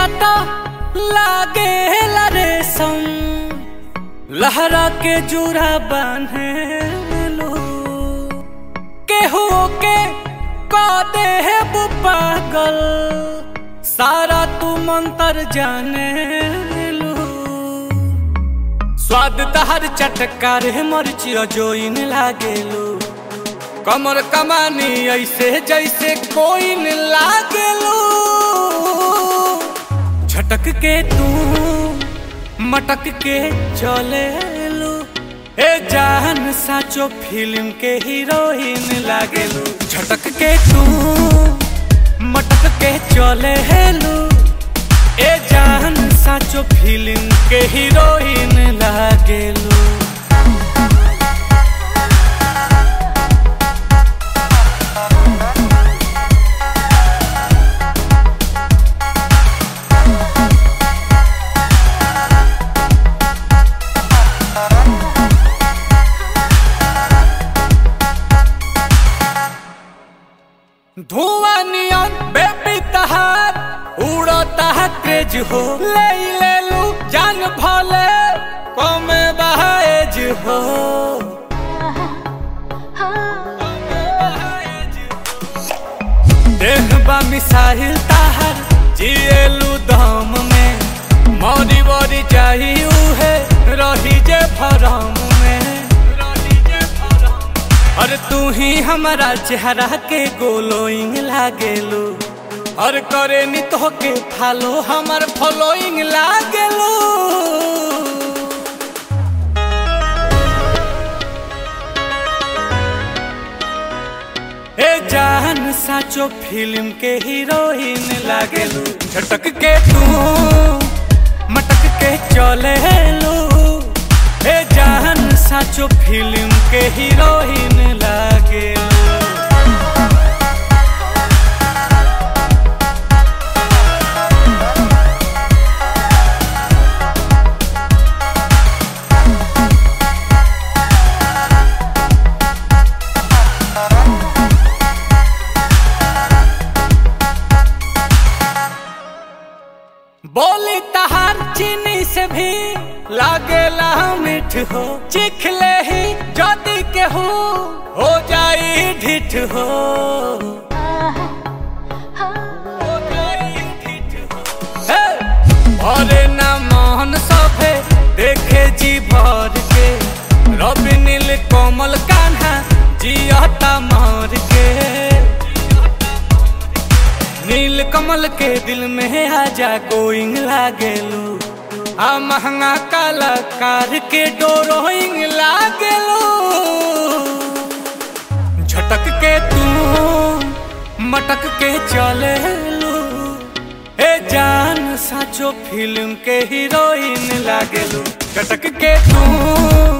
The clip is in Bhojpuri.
काटा लागे रेशम लहरा के जुरा बांधे लो केहू के का दे पागल सारा तू मंतर जाने लो स्वाद तहर चटका रे मरचियो जोइन लागेलो कमर कमानी ऐसे जैसे कोई न लागेलो झटक के तू मटक के चले लो ए जान साचो फिल्म के हीरोइन लागेलो झटक के तू मटक के चले लो ए जान साचो फिल्म के हीरोइन लागेलो धुआं नियन बेबी तहार उड़ता है क्रेज हो ले ले लू जान भले कमे बहाएज हो देख बा मिसाइल ताहर जिएलू दम में मौरी वरी चाहिए है रही जे भरम में रही जे भरम और तू ही हमारा चेहरा के गोलोइंग लागेलू और करे नी तो के फालो हमार फॉलोइंग लागेलू ए जान साचो फिल्म के हीरोइन लागेलू झटक के तू मटक के चले लो ए जान साचो फिल्म के हीरोइन लागेलू बोली तहार चीनी से भी लागेला मीठ हो चिख ले ही जदी के हो हो जाई ढिठ हो हो जाई ढिठ हो। हे! भरे ना मोहन सभे देखे जी भर के रवि नील कोमल कान्हा जियता मार के नील कमल के दिल में आजा गोइंग लागेलू आ महंगा कलाकार के डोरोइंग लागेलू झटक के तू मटक के चले लू ए जान साचो फिल्म के हीरोइन लागेलू झटक के तू